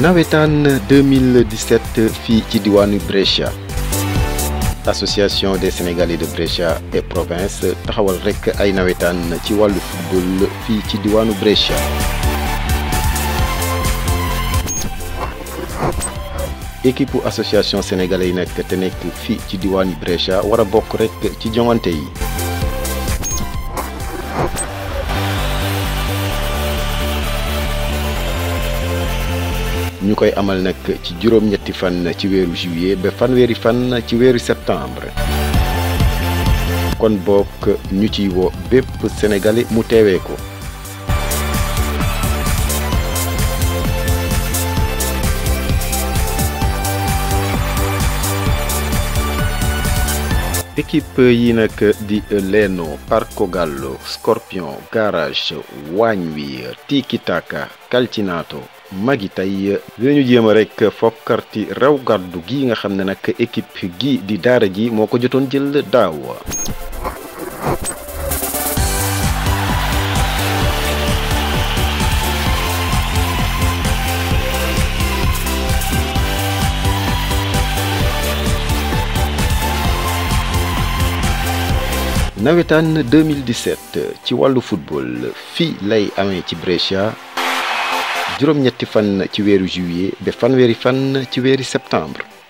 nawetaan 2017 fii ci diwaanu Brescia association des sénégalais de Brescia et province taxawal rekk ay nawetaan ci wàllu football fii ci diwaanu Brescia équipe association sénégalais yi nekk te nekk fii ci diwaanu Brescia war a bokk rekk ci joŋante yi ñu koy amal nag ci juróom-ñetti fan ci weeru juillet ba fanweeri fan ci weeru septembre kon bokk ñu ciy woo bépp sénégalais mu teewee ko équipe yi nag di Leno Parcogallo Scorpion Garage waañ wi Tiki Taka Calcinato magi tey dinañu jéem a rek fokkarti raw gàddu gi nga xam ne nag équipe gi di daara ji moo ko jotoon jël daaw nawetaan 2017 ci wàllu football fii lay amee ci Brescia juróom-ñetti fan ci weeru juillet ba fanweeri fan ci weeri septembre